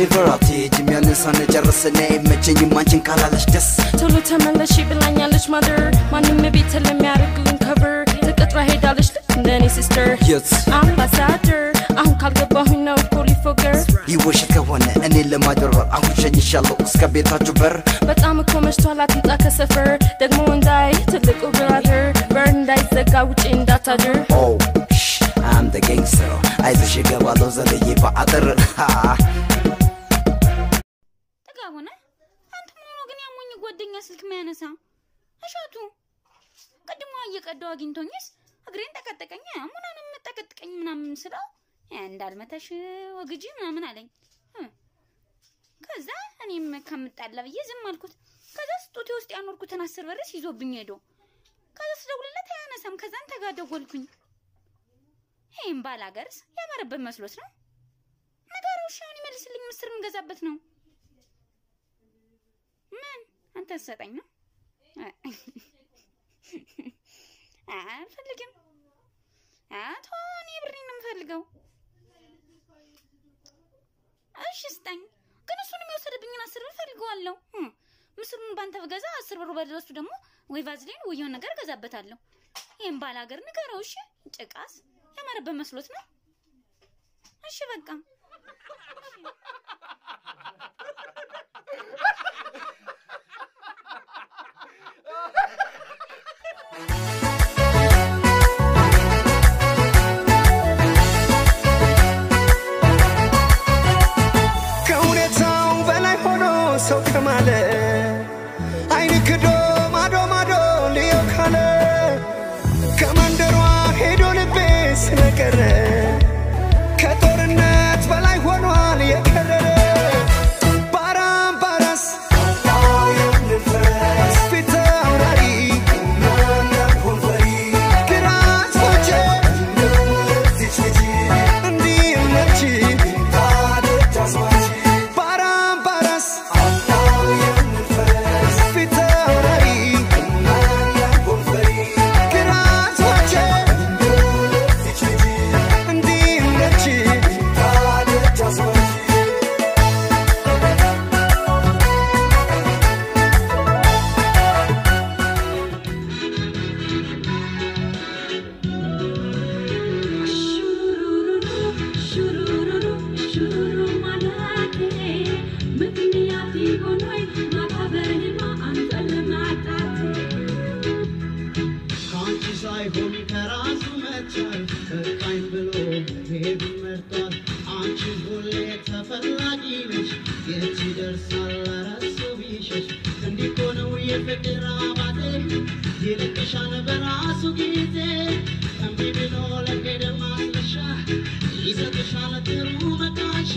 ኔቨር አትሄጂም ያንን ሳንጨርስ እኔ አይመቸኝም አንቺን ካላለሽ ደስ ቶሎ ተመለሽ ብላኛለች ማደር ማንም ቤት ለሚያደርግልን ከቨር ተቀጥራ ሄዳለች ልክ እንደኔ ሲስተር የት አምባሳደር አሁን ካልገባሁኝ ነው ፖሊፎገር ይወሽት ከሆነ እኔን ለማጭበርበር አሁን ሸኝሻለሁ እስከ ቤታችሁ በር በጣም እኮ መሽቷል አትምጣ ከሰፈር ደግሞ እንዳይ ትልቁ ብራደር በር እንዳይዘጋ ውጪ እንዳታድር ኦ አም ደ ጋንግስተር አይዞሽ እገባለሁ ዘለዬ በአጥር ጥጋብ ሆነ አንተ መሆኑ ግን ያሞኝ ጓደኛ ስልክ ማያነሳ እሸቱ ቅድሞ እየቀዳው አግኝቶኝስ እግሬን ጠቀጠቀኝ ሙናንም ጠቀጥቀኝ ምናምን ስለው እ እንዳልመታሽ ወግጂ ምናምን አለኝ እ ከዛ እኔም ከምጣላ ብዬ ዝም አልኩት ከዛ ስጦቴ ውስጥ ያኖርኩትን አስር ብርስ ይዞብኝ ሄዶ ከዛ ስደውልለት አያነሳም ከዛን ተጋደጎልኩኝ ይህም ባል ሀገርስ ያማረበት መስሎት ነው ነገሩ እሺ አሁን ይመልስልኝ ምስር የምገዛበት ነው ምን አንተ ሰጠኝ ነው አልፈልግም አቶ እኔ ብሬን ነው የምፈልገው እሺ ስጠኝ ግን እሱን የሚወሰድብኝን አስር ብር ፈልገዋለሁ እም፣ ምስሩን ባንተ ብገዛ አስር ብሩ በደረሱ ደግሞ ወይ ቫዝሊን ወይ የሆነ ነገር እገዛበታለሁ ይህም ባል ሀገር ንገረው እሺ ጭቃስ ያማረበት መስሎት ነው እሺ በቃ ከሁኔታው በላይ ሆኖ ሰው ከማለ አይን ክዶ ማዶ ማዶ ልየው ካለ ከመንደሯ ሄዶ ልቤ ስለቀረ ከጦርነት በላይ ሆኗል የከረረ ባራምባራስ ፊት አውራሪ ግራት ፎቼ እንዲህ መች ባራምባራስ ፊት አውራሪ ግራት ፎቼ እንዲህ መች ከአንቺ ሳይሆን ከራሱ መቻል በቃኝ ብሎ መሄዱን መርጧል። አንቺ ሁሌ ተፈላጊ ነሽ፣ የት ይደርሳል እረሱ ቢሸሽ። እንዲህ እኮ ነው የፍቅር አባቴ፣ ይልቅሻል በራሱ ጊዜ። እምቢ ብሎ ለሄደ ማስረሻ ይሰጥሻል ጥሩ መቃሻ።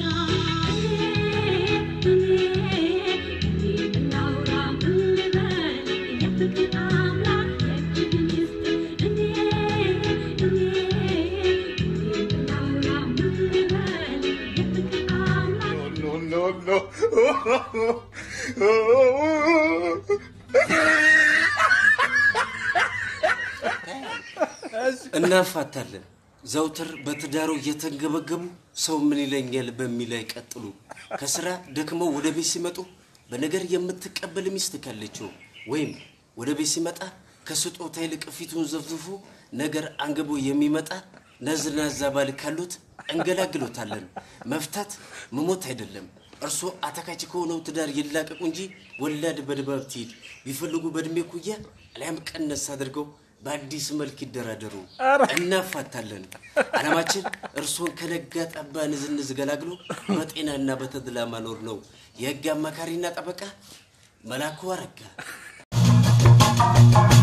እናፋታለን። ዘውትር በትዳሩ እየተንገበገቡ ሰው ምን ይለኛል በሚል አይቀጥሉ። ከስራ ደክመው ወደ ቤት ሲመጡ በነገር የምትቀበል ሚስት ካለችው ወይም ወደ ቤት ሲመጣ ከስጦታ ይልቅ ፊቱን ዘፍዝፎ ነገር አንግቦ የሚመጣ ነዝናዛ ባል ካሉት እንገላግሎታለን። መፍታት መሞት አይደለም። እርሶ አታካች ከሆነው ትዳር ይላቀቁ እንጂ ወላድ በድባብ ትሂድ ቢፈልጉ በእድሜ ኩያ አሊያም ቀነስ አድርገው በአዲስ መልክ ይደራደሩ። እናፋታለን። ዓላማችን እርሶን ከነጋ ጠባ ንዝንዝ ገላግሎ በጤናና በተድላ ማኖር ነው። የህግ አማካሪና ጠበቃ መላኩ አረጋ